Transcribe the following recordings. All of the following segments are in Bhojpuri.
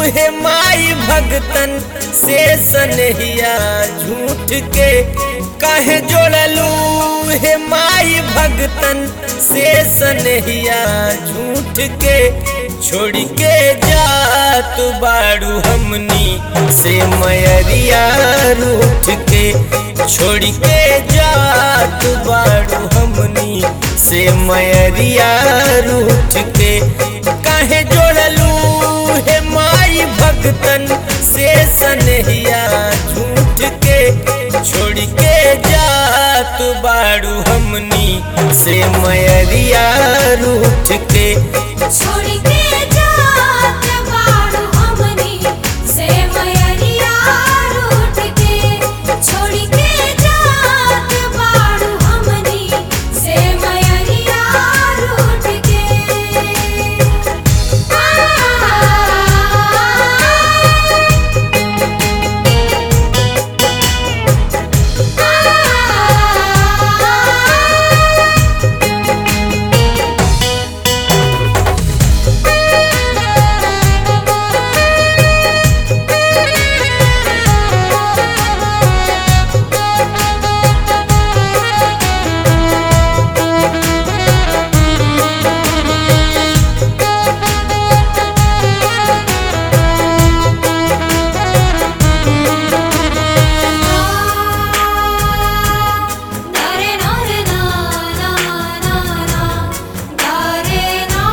हे माई भगतन से सनहिया झूठ के कहे जोड़लू हे माई भगतन से सनहिया झूठ के छोड़ के जात बाड़ू हमनी से मयरिया रूठ के छोड़ के जात बाड़ू हमनी से मयरिया रूठ के कहे जोड़लू हे माई भगतन से सनहिया झूठ के छोड़ के जात बाड़ू हमनी से मयरिया रूठ के छोड़ के जात बाड़ू हमनी से मयरिया रूठ के छोड़ के जात बाड़ू हमनी से मयरिया रूठ के दारे नारे ना ना ना ना दारे ना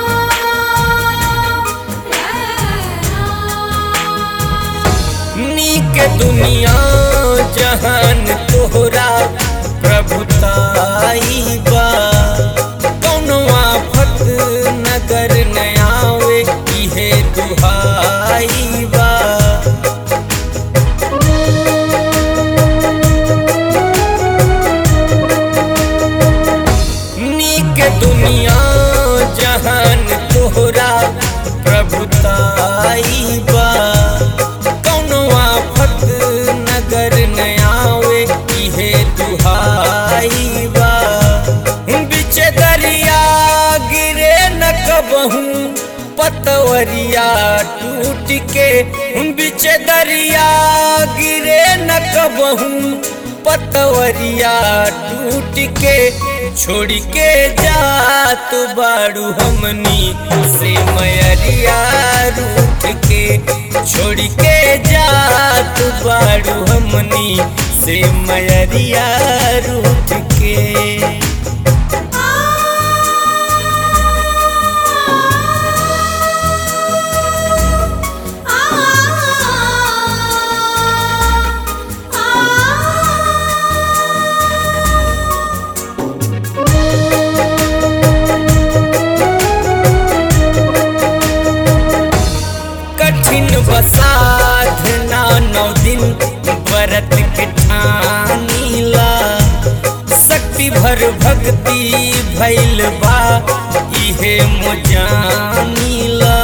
नीक दुनिया जहान तोहरा प्रभुताई बा कौनो आफत नगर न आवे इहे दुहाई बा नीक दुनिया जहान तोहरा प्रभुताई बा कौनो आफत नगर न आवे इहे दुहाई बा बिच दरिया गिरे न कबहू पतवरिया टूट के बिच दरिया गिरे न कबहू पतवरिया टूट के छोड़ के जात बाड़ू हमनी से मयरिया रूठ के छोड़ के जात बाड़ू हमनी से मयरिया रूठ के कठिन बसाधना नौ दिन व्रत के ठानीला शक्ति भर भक्ति भैल बा इहे मोजानीला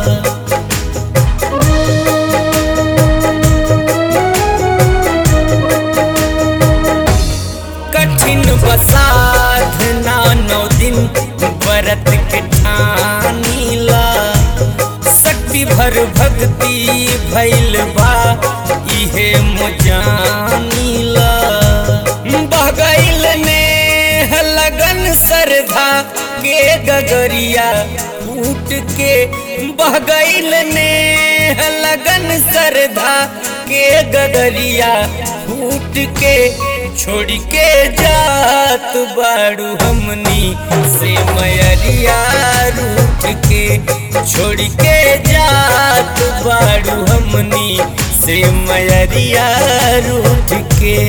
कठिन बसाधना नौ दिन व्रत के ठानीला शक्ति भर भक्ति भैल बा इहे मोजानीला बगैल ने लगन श्रद्धा के गगरिया फूट के बगैल ने लगन श्रद्धा के गगरिया फूट के छोड़ के जात बाड़ू हमनी से मयरिया रूठ के छोड़ के जात बाड़ू हमनी से मयरिया रूठ के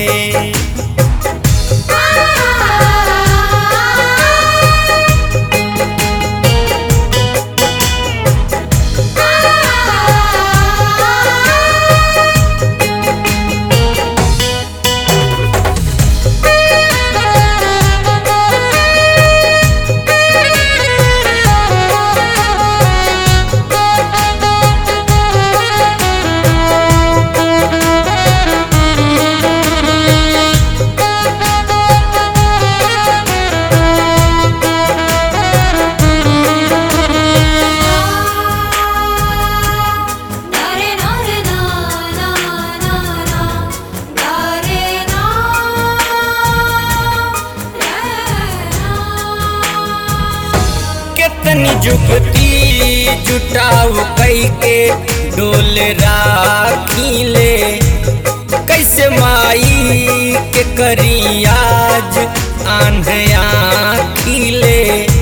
आ जुगती जुटाव कई के डोल राखीले कैसे माई के करी आज आंधिया खिले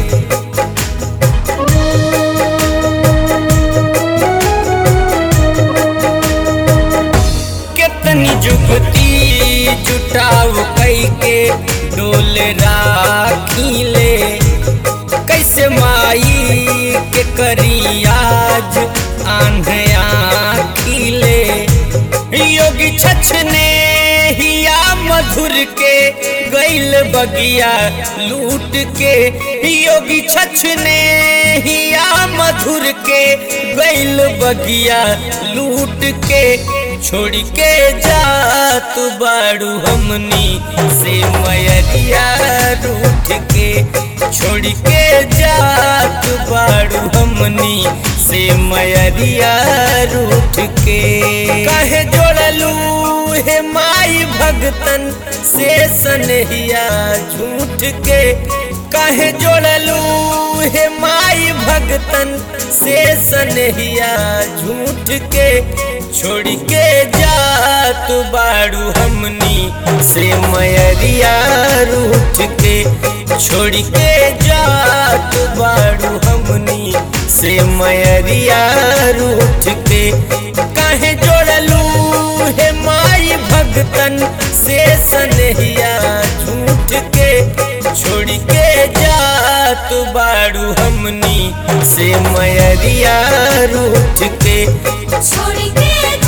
कितनी जुगती जुटाव कई के डोल राखीले कैसे माई के करी आज आंधिया खिले योगी छछने हिया मधुर के गैल बगिया लूट के योगी छछने हिया मधुर के गैल बगिया लूट के छोड़ के जा तू बाड़ू हमनी से मयरिया रूठ के छोड़ के जा तू बाड़ू हमनी से मयरिया रूठ के कहे जोड़लू हे माई भगतन से सनहिया झूठ के कहे जोड़लू हे माई भगतन से सनहिया झूठ के छोड़ के जा तू बाड़ू हमनी से मयरिया रूठ के छोड़ के जा तू बाड़ू हमनी से मयरिया रूठ के कहे जोड़लू हे माई भगतन से सनहिया झूठ के छोड़ के जा तू बाड़ू हमनी से मयरिया रूठ के छोड़ के